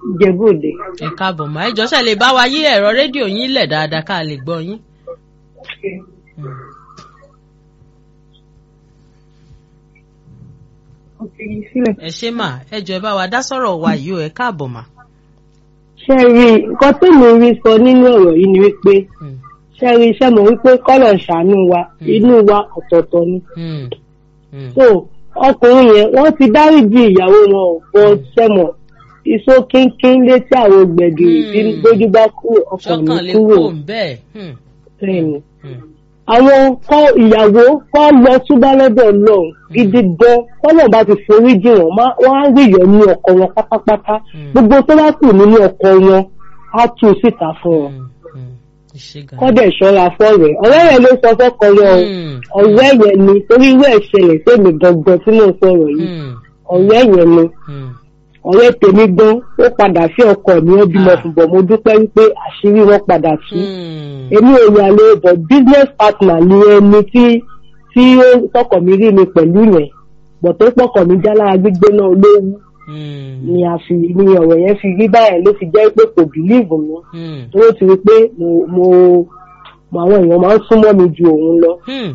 Ìjẹ̀bú-Òde. ẹ káàbọ̀ mà ẹ jọ̀ọ́ ṣé lè bá wa yí ẹ̀rọ rédíò yín lẹ̀ dáadáa ká lè gbọ́ yín. Hmm. Ó ti yí sílẹ̀. ẹ ṣé mà ẹ jọ̀ọ́ ẹ bá wa dá sọ̀rọ̀ wa yìí o ẹ káàbọ̀ mà. Ṣé ẹ rí nǹkan tó mi rí sọ nínú ọ̀rọ̀ yìí ni wípé Hmm. ṣé ẹ rí iṣẹ́ mọ̀ wípé kọ́lọ̀ ṣàánú wa inú wa ọ̀tọ̀ọ̀tọ̀ ni. Hmm. Hmm. So ọkùnrin yẹn wọ́n ti dáríjì ìyàwó wọn ò bọ́ sẹ́mọ̀ iṣó kínkín létí àwọn gbẹ̀gìrì tí Hmm. gbójú bá kúrò ọkàn mi ṣọ́kàn lè kúrò kó ń bẹ́ẹ̀. Hmm. bẹ́ẹ̀ni. Hmm. àwọn kọ́ ìyàwó kọ́ lọ túbá lọ́dọ̀ lọ gidi gan kọ́nà bá ti forí jì wọ́n má- wọ́n á rí ìyọ̀ ní ọkọ wọn pátápátá Hmm. gbogbo tó bá kù nínú ọkọ wọn á tú u síta fún wọn Hmm. Hmm. ẹ ṣé gan. kọ́dẹ̀ ṣọ́ra fọ́ọ̀rẹ́ ọ̀rẹ́ yẹn ló sọ fọ́kọ yẹn o Hmm. ọ̀rẹ́ yẹn ni torí irú ẹ̀ ṣẹlẹ̀ sẹ́mi gangan tí mò ń sọ̀rọ̀ yìí Hmm. ọ̀rẹ́ yẹn ni Hmm. ọ̀rẹ́ tèmi gan ó padà sí ọkọ mi ó bímọ Ah. fún bọ̀ mo dúpẹ́ wípé àṣírí wọn padà tú Hmm. èmi ò yàn lè bọ̀ business partner ni ẹni tí tí ó tọkọ mi rí mi pẹ̀lú yẹn bọ̀ tó pọkọ mi já lára gbígbé náà lówó Hmm. ni a fi ni ọ̀rọ̀ yẹn fi rí báyẹn ló fi jẹ́ pé kò bìlíìfù mi Hmm. tó ó ti rí pé mo mo mo àwọn èèyàn máa ń súnmọ́ mi ju òun lọ Hmm.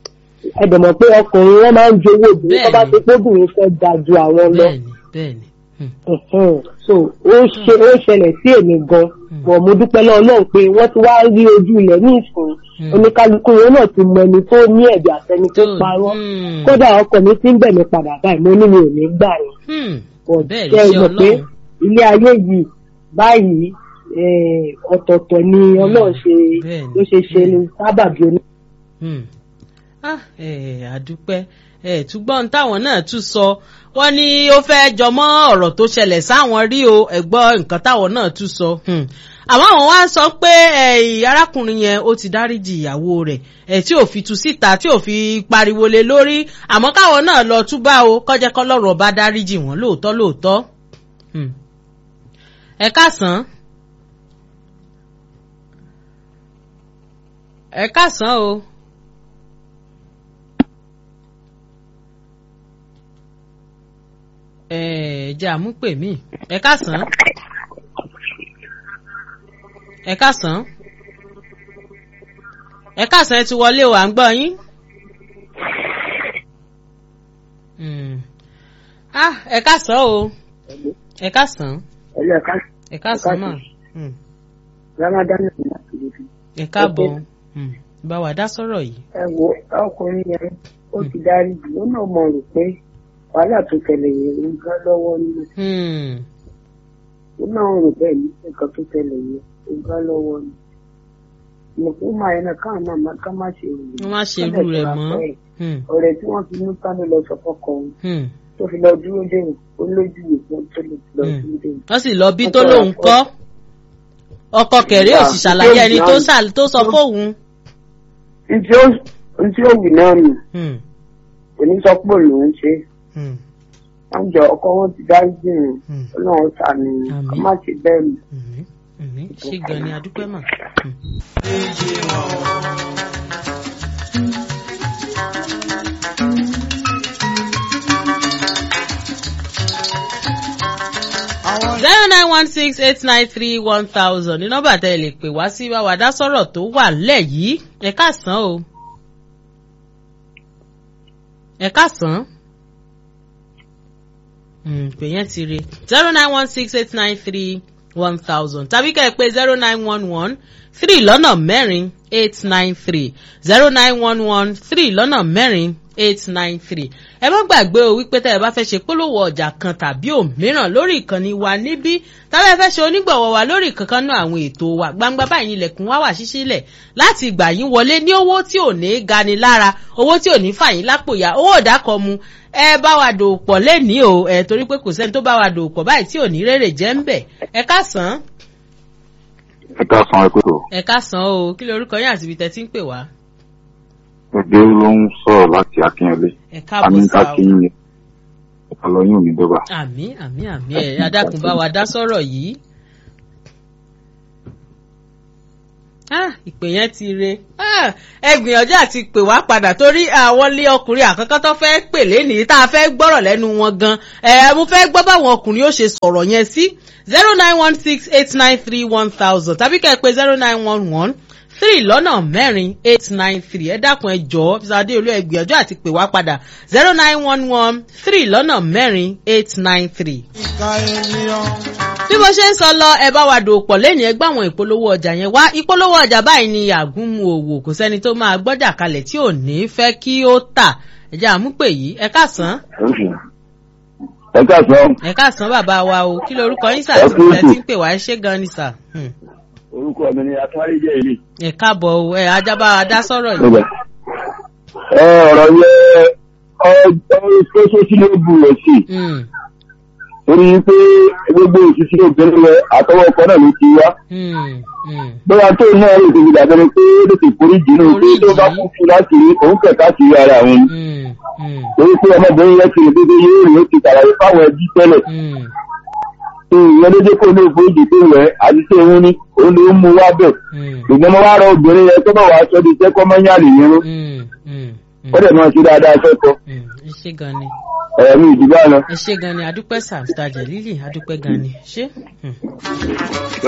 ẹ dẹ̀ mọ̀ pé ọkùnrin wọn máa ń jowó obìnrin tó bá Bẹ́ẹ̀ni. ti pé obìnrin fẹ́ ga ju àwọn lọ bẹ́ẹ̀ni bẹ́ẹ̀ni. Hmm. Mhm. so ó ṣe ó ṣẹlẹ̀ sí èmi gan bọ̀ mo dúpẹ́ lọ́wọ́ náà pé wọ́n ti wá rí ojú ilẹ̀ ní ìsìn Hmm. oníkálukú yẹn náà ti mọ ẹni tó ní ẹ̀bí àtẹni tó Tó- parọ́ Hmm. kódà ọkọ mi ti ń bẹ̀ mí padà báyìí mo ní mi ò ní gbà yẹn Hmm. But bẹ́ẹ̀ ṣé ni ẹ ṣe mọ̀ pé ọlọ́run. ilé ayé yìí báyìí eh, ọ̀tọ̀ọ̀tọ̀ ni ọlọ́run ṣe Bẹ́ẹ̀ni. ló ṣe ṣe ní sábàbí oní. Hmm. ah ẹ àdúpẹ́ ẹ túgbọ́n táwọn náà tún sọ wọ́n ní ó fẹ́ jọmọ́ ọ̀rọ̀ tó ṣẹlẹ̀ sáwọn rí o ẹ̀gbọ́n nǹkan táwọn náà tún sọ Hmm. àmọ́ àwọn wá ń sọ pé ẹ, arákùnrin yẹn ó ti dáríjì ìyàwó rẹ̀ ẹ tí ò fi tú síta tí ò fi pariwo lé lórí àmọ́ káwọn náà lọ túbá o kọ́jẹ́ kọ́lọ́rọ̀ bá dáríjì wọ́n lóòótọ́ lóòótọ́ Hmm. ẹ káàsán ẹ káàsán o. ẹ jẹ́ àmúpè mí ẹ káàsán ẹ káàsán ẹ káàsán ẹ ti wọlé o à ń gbọ́ yín. Hmm. ah ẹ káàsán o ẹ káàsán ẹlẹ́ ẹ̀ka ẹ káàsán mà Hmm. ramadan ní àtúntò ẹ káàbọ̀ Hmm. bá wa dá sọ̀rọ̀ yìí. ẹ wo ọkùnrin yẹn ó ti dárí jù ó náà mọ̀ rò pé wàhálà tó tẹ̀lé yẹn ń gán lọ́wọ́ nínú Hmm. ó náà rò bẹ́ẹ̀ ní nǹkan tó tẹ̀lé yẹn ń gán lọ́wọ́ ni mo kó máa yẹn náà káwọn náà má- ká má ṣe rò wọ́n má ṣe irú rẹ̀ mọ́. Hmm. ọ̀rẹ́ tí wọ́n fi mú kánú lọ sọ fọ́kọ òun Hmm. tó fi lọ dúró dé òun ó lójú ìwé tó lè lọ Hmm. dúró dé òun. wọ́n sì lọ bí tó lóun kọ́ ọkọ kẹ̀rí ò sì ṣàlàyé ẹni tó ṣà- tó sọ fóun. ntí ó ntí ó wì náà nù Hmm. òní sọ pé òun ṣe Hmm. wọ́n jọ ọkọ wọn ti dárí jù Hmm. ọlọ́run sànù Àmín. kó má ṣe bẹ́ẹ̀ mọ́. Mhm. Mhm. ṣé gan ni adúpẹ́ mà. Hmm. zero nine one six eight nine three one thousand ní nọ́mbà tẹ́ ẹ lè pè wá sí wá wá dá sọ̀rọ̀ tó wà lẹ̀ yìí ẹ káàsán o ẹ káàsán Hmm, pè yẹn ti re zero nine one six eight nine three one thousand tàbí kẹ́ ẹ pé zero nine one one three lọ́nà mẹ́rin eight nine three zero nine one one three lọ́nà mẹ́rin eight nine three ẹ má gbàgbé o wípé tẹ́ ẹ bá fẹ́ ṣe polówó ọjà kan tàbí òmíràn lórí ìkànnì wa níbí tàbí ẹ fẹ́ ṣe onígbọ̀wọ́ wa lórí kankan náà àwọn ètò wa gbangba báyìí ilẹ̀kùn wa wà ṣíṣílẹ̀ láti gbà yín wọlé ní owó tí ò ní gani lára owó tí ò ní fà yín lápò ya owó ìdákọ̀ mu ẹ bá wa dòwò pọ̀ lẹ́nìí o ẹ torí pé kò sẹ́ni tó bá wa dòwò pọ̀ báyìí tí ò ní rèrè jẹ́ ń bẹ̀ ẹ káàsán ẹ káàsán ẹ kúrò ẹ káàsán o kí lorúkọ yín àti ibi tẹ́ ti ń pè wá ẹgbẹ ló ń sọ̀rọ̀ láti akínyẹlé ẹ káàbọ̀ àmì sá o kákínyìn ọlọyún ò ní dọba. àmì àmì àmì ẹ adákun bá wa dá sọ̀rọ̀ yìí Ah, ìpè yẹn ti re Ah, ẹ gbìyànjú àti pè wá padà torí àwọn ilé ọkùnrin àkọ́kọ́ tó fẹ́ pè lénìí tá a fẹ́ gbọ́rọ̀ lẹ́nu wọn gan ẹ mo fẹ́ gbọ́ báwọn ọkùnrin ó ṣe sọ̀rọ̀ yẹn sí zero nine one six eight nine three one thousand tàbí kẹ́ ẹ pé zero nine one one three lọ́nà mẹ́rin eight nine three ẹ dákun ẹ jọ̀ọ́ Mr. Adéolú ẹ gbìyànjú àti pè wá padà zero nine one one three lọ́nà mẹ́rin eight nine three bí mo ṣe ń sọ lọ ẹ bá wa dò pọ̀ lẹ́yìn ẹgbẹ́ àwọn ìpolówó ọjà yẹn wá ìpolówó ọjà báyìí ni àgúnmu òwò kò sẹ́ni tó máa gbọ́jà kalẹ̀ tí ò ní fẹ́ kí ó tà ẹ̀jẹ̀ àmúpè yìí ẹ káàsán ẹ káàsán ẹ káàsán bàbá wa o kí lorúkọ yín sà Ẹ tí kú mo ètò. ti ń pè wá ẹ ṣé gan ni sà Hmm. orúkọ mi ni atúwáríjẹ ilé. ẹ káàbọ̀ o ẹ ajábá wa dá sọ̀rọ̀ yìí. ẹ ọ̀rọ̀ yẹ ọjọ́ tó sínú bu rẹ̀ sí Hmm. torí pé gbogbo òṣìṣẹ́ obìnrin rẹ̀ àtọwọ́ ọkọ náà ló ti wá. Hmm. Hmm. bóyá tó náà lè tètè dàbẹ̀rẹ̀ pé ó lè tètè forí jìnnà pé tó bá kú fún láti rí òun kẹ̀kẹ́ àti rí ara òun. Hmm. Hmm. torí pé ọmọbìnrin yẹn ti rè dédé yóò rí ó ti ṣàlàyé fáwọn ẹbí tẹ́lẹ̀. Hmm. ìyẹn ló dé kó ní òfin ìdí pé rẹ̀ àti tí òun ní òun ló ń mú wá bẹ̀. Hmm. ṣùgbọ́n mo wá rọ obìnrin yẹn tó bá wàá sọ di iṣẹ́ kọ́ mọ́nyá nìyẹn Hmm. Hmm. ó dẹ̀ máa ṣe dáadáa sọ́kọ Hmm. ẹ ṣé gan ni. ẹ̀mí ìdìbò àná. ẹ ṣé gan ni adúpẹ́ sà Mr. Jelili adúpẹ́ gan ni ṣé. Hmm.